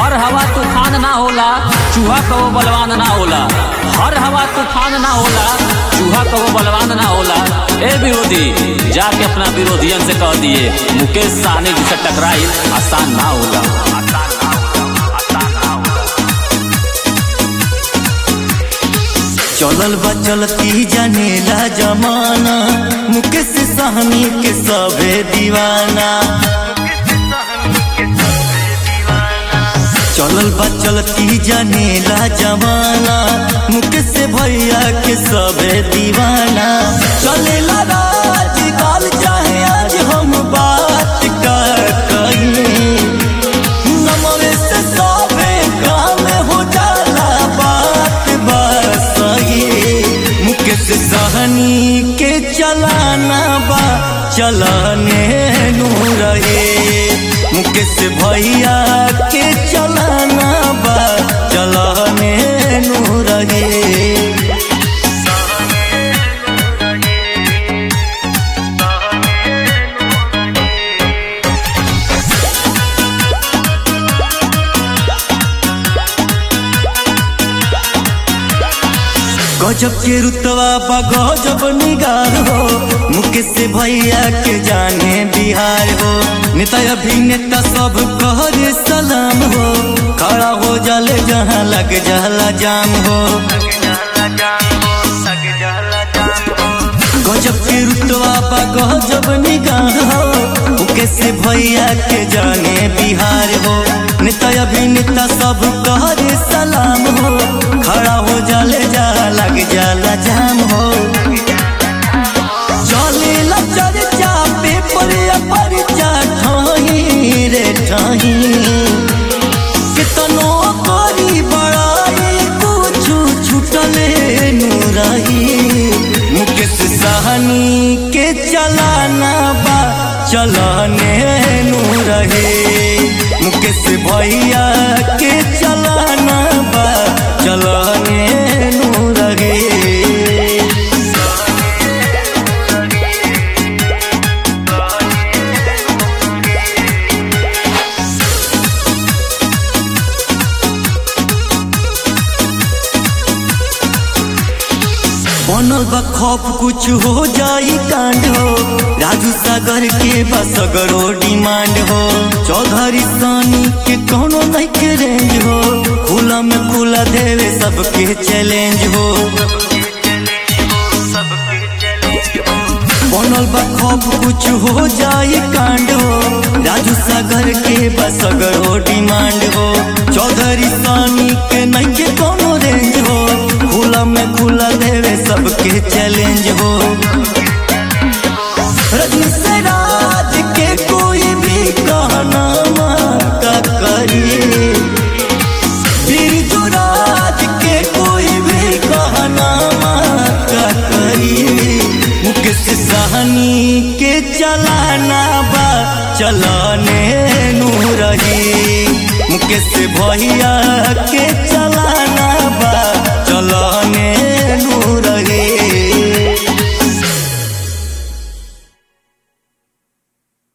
हर हवा तूफान ना होला चूहा कबो बलवान ना होला हर हवा तूफान ना होला चूहा कबो बलवान ना होला ए विरोधी जाके अपना विरोधियन से कह दिए मुकेश सहनी जी से टकराई आसान ना होला आसान ना होला आसान ना होला चलल बा चलती जानेला जमाना मुकेश सहनी के सबे दीवाना चलल बा चलती जानेला जमाना मुकेश भैया के सबे दीवाना चलेला राज काल चाहे आज हम बात कर कहीं नमरे से सबे काम हो जाला बात बस सही मुकेश सहनी के चलाना बा चलाने नू रहे मुकेश भैया के चलाना बा चलाने नू रहे गजब के रुतवा बा गजब निगार हो मुकेश भैया के जाने बिहार हो नेता अभिनेता सब कहरे सलाम हो खड़ा हो जाले जहाँ लग जाला जाम हो गजब के रुतवा बा गजब निगार हो मुकेश भैया के जाने बिहार हो नेता अभिनेता सब कहरे सलाम हो खड़ा हो जाले जा लग जाला जाम हो चले ला चर्चा पेपर या परिचा ठाही रे ठाही कितनो करी बड़ाई कुछ छुटले नु रही मुकेश सहनी के चलाना बा चलाने नु रहे मुकेश भैया के चलाना बा चलाने नु रहे बनल बा खौफ कुछ हो जाई कांड हो राजू सागर के बसगरो डिमांड हो चौधरी सानी के कोनो नहीं के रेंज हो खुला में खुला देवे सबके चैलेंज हो बनल बा खौफ कुछ हो जाई कांड हो राजू सागर के बसगरो डिमांड हो चौधरी सानी के नहीं के कोनो रेंज हो खुला में खुला देवे सबके चैलेंज हो रजनी से राज के कोई भी कहना का करिए बिरजू राज के कोई भी कहना का करिए मुकेश सहनी के चलाना बा चलाने नू रही मुकेश भैया के चलाना